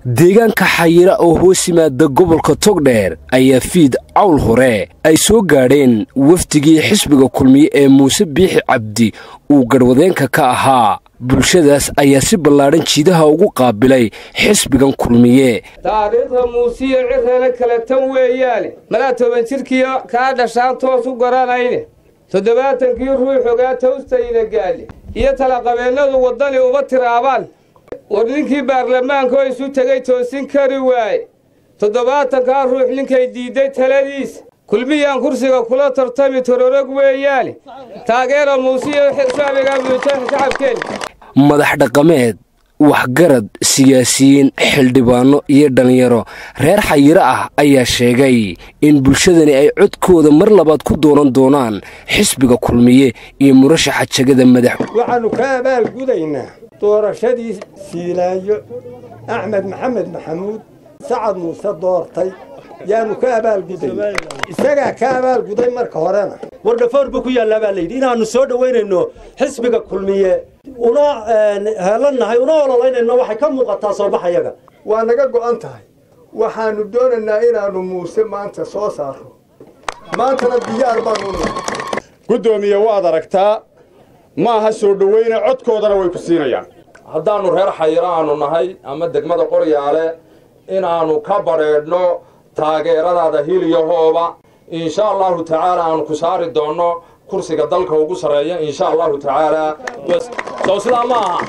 deegaanka xayira oo hoos yimaada gobolka togdheer ayaa fiid cawl hore ay soo gaadheen wafdigii xisbiga kulmiye ee muuse biixi cabdi uu garhwadeenka ka ahaa bulshadaas ayaa si ballaadhan jiidaha ugu qaabilay xisbigan kulmiye taariikhda muusiyo cirana kale tan weeyaane malaa toban jidhkiyo kaa dhashaan toos u garanayne toddobaatankii ruux ogaa tawstayna gaadhe iyo talaqabeennadu waddani uma tiraabaan war ninkii baarlamaanka oo isu tegay toosin kari waaye toddobaatankaa ruux ninkay diidday taladiisa kulmiyaan kursiga kula tartami tororog weeyaane taageera muusiyo shacbiga muujaa shacabkeen madax dhaqameed waxgarad siyaasiyiin xildhibaanno iyo dhallinyaro reer xayiro ah ayaa sheegay in bulshadani ay codkooda mar labaad ku dooran doonaan xisbiga kulmiye iyo murashaxa jegada madax waxaannu ka abaalgudaynaa doorashadii siilaayo axmed maxamed maxamuud sacad muuse doortay yaanu ka abaalguday isagaa ka abaalguday marka horena wardhafoor buu ku yaallaa baa layidhi inaannu soo dhowaynayno xisbiga kulmiye una heelannahay una ololaynayno waxay ka muuqataa soobaxayaga waa naga go'an tahay waxaannu doonaynaa inaannu muuse maanta soo saarro maantana diyaar baanu nahay guddoomiye waad aragtaa ma aha soo dhowayne codkoodana way ku siinayaan haddaannu reer xayiro aanu nahay ama degmada qoryaale inaannu ka badrheedhno taageeradaada hiliyahooba insha allahu tacaala aanu ku saari doonno kursiga dalka ugu sarreeya insha allahu tacaalaa sow sidaa ma aha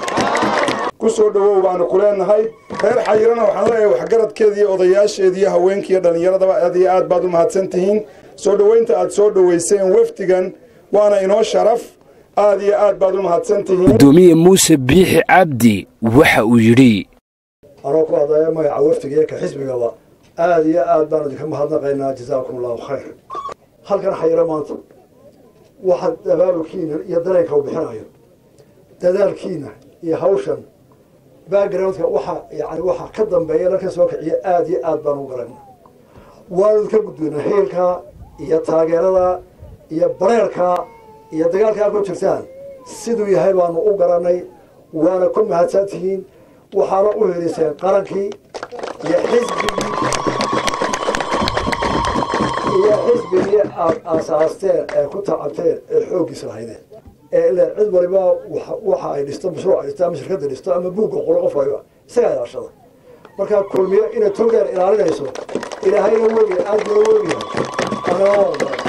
ku soo dhowow baanu ku leennahay reer xayirana waxaan leeyahay waxgaradkeediiyo odayaasheediiyo haweenkiiyo dhallinyaradaba aad iyo aad baad u mahadsan tihiin soo dhowaynta aad soo dhowayseen wafdigan waana inoo sharaf aad iyo aad baad u mahadsan tihiin gudoomiye muuse biixi cabdi waxa uu yidhi anoo ku hadlaya magaca wafdiga iyo ka xisbigaba aad iyo aad baan idinka mahadnaqaynaa jazaakum allahu khayr halkan xayiro maanta waxaad abaabulkiina iyo dareenka u bixinayo dadaalkiina iyo hawshan backgroundka waxa yani waxa ka dambeeya la ka soo kiciya aad iyo aad baan u garana waanu idinka gudbina heelkaa iyo taageerada iyo bareerkaa iyo dagaalkaa ku jirtaan siduu yahay baanu u garanay waana ku mahadsan tihiin waxaana u heliseen qarankii iyo xisbigii iyo xisbigii aad aasaasteen ee ku tacabteen ee xooggiis lahaydeen ee ilaa cid waliba waxa ay dhisto mashruuc ay dhisto ama shirkadda dhisto ama buugga qoro qof waliba isagaa ilaashada markaa kulmiyo inay tolgeer ilaalinayso ilaahayna wegiya aad buna wegiyahay anaa